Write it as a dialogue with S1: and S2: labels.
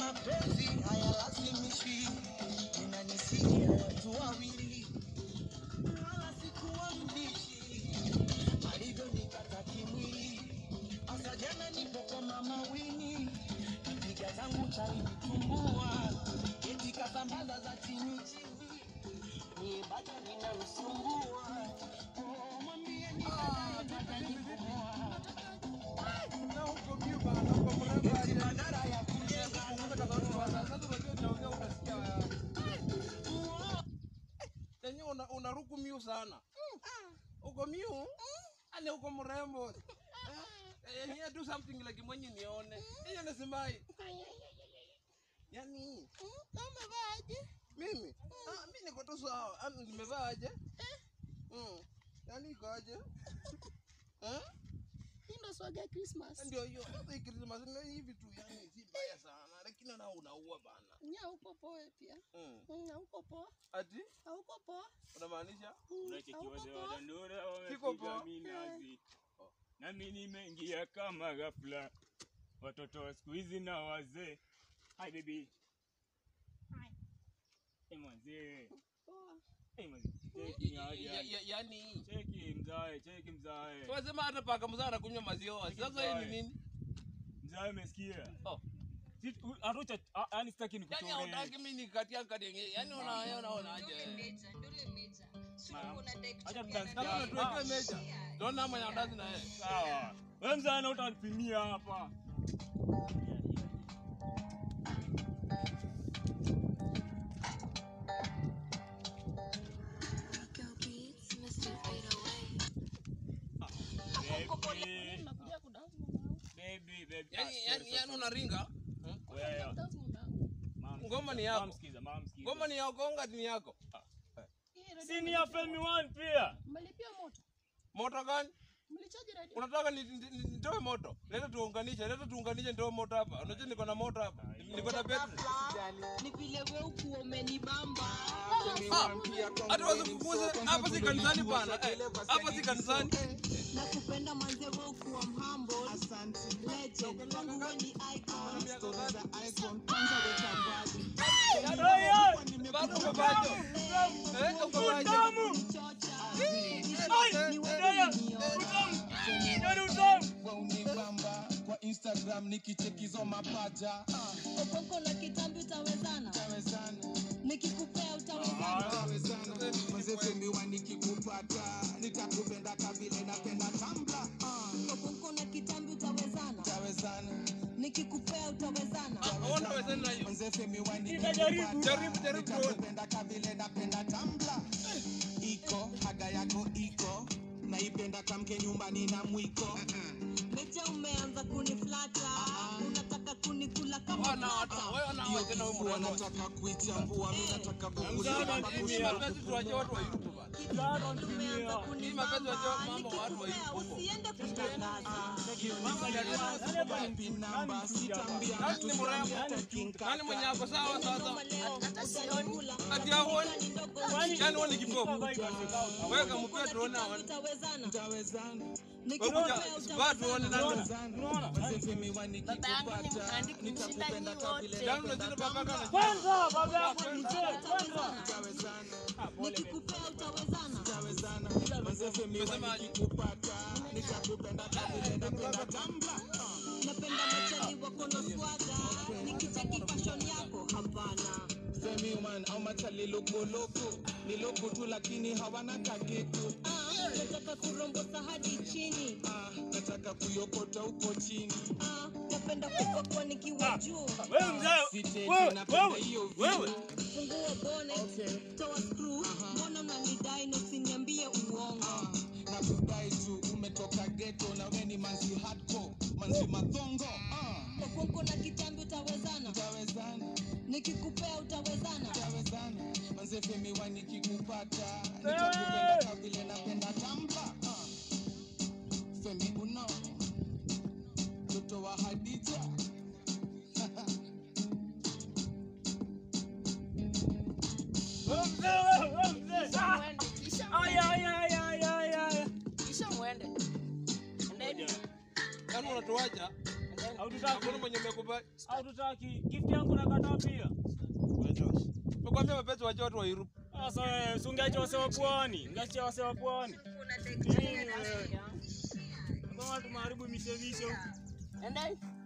S1: mapenzi hayalazimishi, inanisia watu wawili, wala sikuwa mbishi alivyonikata kimwili. Hasa jana nipo kwa mama Wini, piga zangu chai vitumbua, eti kasambaza za chini chini, ni bado ninamsumbua. Oh, mwambie ni dada nikumoa. Eti badala ya kujenga
S2: Yenye una, unaruku miu sana. Uko miu? Ane uko mrembo. Eh, Yenye do something like mwenye nione. Yenye nasimai. Yaani
S3: Umevaaje?
S2: mimi ah, mimi niko tu sawa. Ah, Nimevaa aje? Mm. Yaani iko aje? Eh?
S3: Hii ndo swaga ya Christmas.
S2: Ndio hiyo. Sasa hii Christmas ni hivi tu yani si mbaya sana. Lakini na unaua bana.
S3: Nya uko poa pia.
S2: Mm.
S3: Mm, hauko poa.
S2: Ati
S3: Hauko poa.
S2: unamaanisha?
S3: Mm,
S4: Unacheki
S3: hauko
S4: wazee
S3: poa.
S4: wa Dandora
S2: Kiko
S4: wamepiga
S2: poa.
S4: minazi, nami nimeingia kama ghafla. Watoto wa siku hizi na wazee. Hi baby. Hi. Hey mzee.
S3: Poa.
S4: Hey mzee. Cheki aje.
S2: Ya- ya- Yaani
S4: Cheki mzae, cheki mzae.
S2: Wasema hata paka mzaa anakunywa maziwa. Sasa hii ni nini?
S4: Mzae umesikia?
S2: Oh.
S4: Si- u- Hatucha, a- yaani sitaki
S2: Yaani
S4: nikuchore.
S2: hautaki mimi nikatia kadenge. Yaani una unaona aje?
S4: Acha tudansi
S2: Kama
S4: kiasi.
S2: unatuwekea meja. Don't mwenye andazi na yeye.
S4: Sawa. Wewe mzae na utanipimia hapa. Baby,
S3: Nakuja kudansi mwanangu.
S4: baby, baby.
S2: Yaani
S4: Ah,
S2: yaani
S4: sorry,
S2: yaani
S4: sorry.
S2: unaringa?
S4: Wewe,
S3: Dansi mwanangu.
S4: mama,
S2: Ngoma ni
S4: msikiza,
S2: yako.
S4: mama, msikiza, mama, msikiza.
S2: Ngoma ni yako, unga ni yako.
S3: Hii radio
S4: Si ni ya Femi One pia.
S3: Mmelipia moto.
S2: Moto gani?
S3: Mlichaji radio.
S2: Unataka ni- ni- ni- nitoe moto? Leta tuunganishe, leta tuunganishe nitoe moto hapa. Unajua niko na moto hapa. Niko na betri.
S5: ni vile we ukuwa umenibamba
S2: Ah, hata wasikukuze hapa si kanisani bana. Eh, Hapa si kanisani.
S5: na kupenda manze we ukuwa mhambo legend kwangu we ni icon
S2: Bado uko bado. Eh, uko bado.
S5: ni wewe
S1: waunibamba kwa Instagram nikichekizo mapaja
S5: okoko na kitambi utawezana
S1: tawezana
S5: nikikupea utawezana
S1: tawezana mazefemiwa nikikupata nitakupenda kabile napenda tambla
S5: okoko na kitambi utawezana
S1: tawezana
S5: nikikupea utawezana
S2: Ona wezani na hiyo.
S1: mazefemiwa
S4: Nitajaribu.
S2: Jaribu, jaribu tuone.
S1: nitakupenda kabile napenda tambla iko haga yako iko naipenda kamke nyumbani na mwiko
S5: mecha umeanza kuniflata unataka kunikula kama
S2: Wana watu,
S5: plata
S2: wewe na
S1: hiyo
S2: wewe tena wewe
S1: kifua
S2: mrembo.
S1: nataka kuichambua mi nataka
S2: Mzee,
S1: kukulima
S2: hii mapenzi tuachie watu wa YouTube bana.
S5: umeanza
S2: Hii mapenzi
S5: kunibamba
S2: wachie mambo wa watu wa
S5: nikikupea
S2: YouTube.
S5: usiende kutangaza
S1: Wapi namba sitambia
S2: Nani
S1: mtu
S2: ni mrembo?
S1: sitaki
S2: Nani mwenye ako sawa sasa?
S5: Ngoma leo utanikula
S2: Ati hauoni?
S5: Ni ndogo
S2: Yaani wewe ni kipofu. Wewe kampea tuone hawa.
S5: utawezana
S1: tawezana
S2: Wewe kuja subaa tuone nani.
S1: mazefemiwa nikikupata nitakupenda kabile
S2: Yaani unazidi baba kana.
S4: Kwanza baba yako ni mzee. Kwanza.
S1: tawezana
S5: nikikupea utawezana
S1: tawezana mazefemiwa nikikupata nitakupenda kabile napenda tambla
S5: napenda machali wako na swaga nikicheki fashion yako hapana
S1: Femiman au machali lokoloko ni loko tu lakini hawana kakitu
S5: Ah, nataka kurombosa hadi chini
S1: ah, nataka kuyokota huko chini
S5: Ah, napenda kupakwa nikiwa juu
S4: Wewe mzee.
S1: Siteti,
S4: Wewe,
S1: napenda
S4: wewe,
S1: hiyo view.
S4: wewe.
S5: fungua bonnet toa screw mbona unanidai na usiniambie uongo
S1: na kudai tu umetoka geto na we ni manzi hardcore manzi madhongo ah,
S5: okonko na kitambi utawezana
S1: tawezana
S5: nikikupea utawezana
S1: tawezana manze femiwa nikikupata nitakupenda kavile napenda tambla ah. femi uno mtoto wa hadija
S4: Wewe mzee, wewe, wewe mzee. Ah. Aya, aya, aya, aya, aya, aya.
S3: Kisha muende. Endeni.
S2: Yaani unatuacha
S4: Haututaki?
S2: Hakuna mwenye amekubali.
S4: Haututaki? Gift yangu nakataa pia.
S2: Nakwambia mapenzi wacha watu wairupu.
S4: Sasa wewe si ungeacha wase wa pwani, ungeacha wase wa pwani. Nini wewe? Kama tumeharibu mishemisho.
S3: Enda.